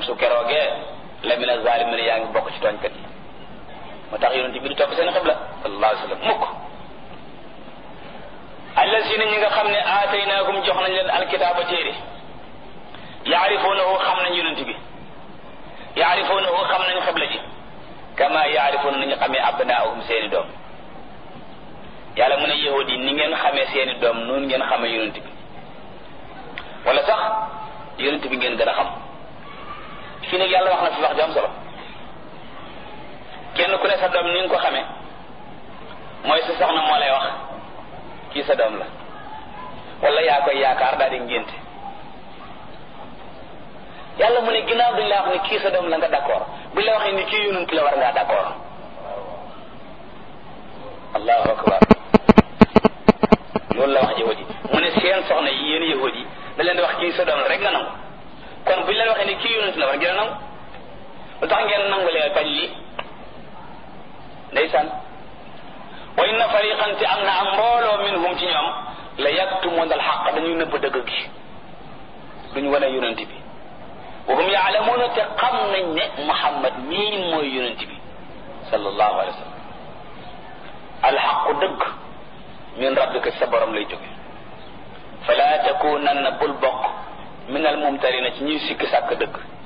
su keroogee la mina zalimin yaa ngi bokk ci tooñkat yi moo tax yonent bi di topp seen xibla sallallahu alayhi wa sallam mukk allasina ñi nga xam ne aataynaahum jox nañ leen alkitaaba téere yaarifuunahu xam nañ yonent bi yaarifuunahu xam nañ xibla ji kama yaarifuuna nañu xamee abnaahum seeni doom yàlla mu ne yahudi ni ngeen xamee seeni doom noonu ngeen xamee yonent bi wala sax yonent bi ngeen gën a xam fii nag yàlla wax na fi wax ju am solo kenn ku ne sa doom ni nga ko xamee mooy sa soxna moo lay wax kii sa doom la wala yaa koy yaakaar daal di ngénte yàlla mu ne ginnaaw duñ la wax ni kii sa doom la nga d'accord buñ la waxee ni kii yonent la war ngaa d'accord allahu akbar loolu la wax yahudi mu ne seen soxna yi yéen yahudi da leen di wax kii sa doom la rek nga nangu kon buñ la waxee ni kii yonent la war ngeen a nangu lu tax ngeen nangu lee bañ lii ndeysaan wa inna fariqan te am na am mbooloo minhum ci ñoom la yaktumuna alxaq dañuy nëbb dëgg gi duñu wane yonent bi wa hum yaalamuuna te xam nañ ne muhammad mii mooy yonent bi sallallahu alayhi wa sallam alxaqu dëgg min rabbika sa borom lay jóge fala takunanna bul bokk min al mumtarina ci ñuy sikki sàkk dëgg